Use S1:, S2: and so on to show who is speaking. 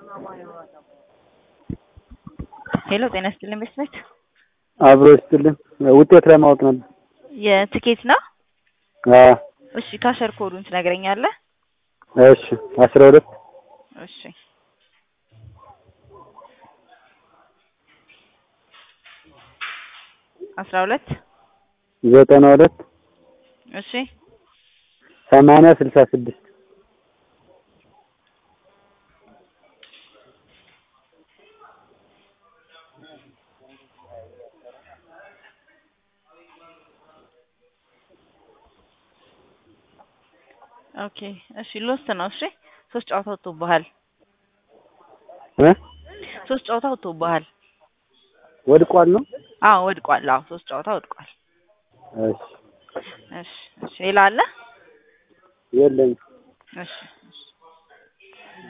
S1: ሄሎ ጤና ይስጥልኝ መስመት
S2: አብሮ ይስጥልኝ። ውጤት ለማወቅ ነበር።
S1: የትኬት ነው?
S2: አዎ
S1: እሺ ካሸር ኮዱን ትነግረኛለህ?
S2: እሺ አስራ ሁለት
S1: እሺ አስራ ሁለት
S2: ዘጠና ሁለት
S1: እሺ
S2: ሰማንያ ስልሳ ስድስት
S1: ኦኬ እሺ ሎስት ነው። እሺ ሶስት ጨዋታ ወጥቶብሃል።
S2: እ
S1: ሶስት ጨዋታ ወጥቶብሃል።
S2: ወድቋል ነው?
S1: አዎ ወድቋል። አዎ ሶስት ጨዋታ ወድቋል።
S2: እሺ
S1: እሺ እሺ ሌላ አለ?
S2: የለኝም።
S1: እሺ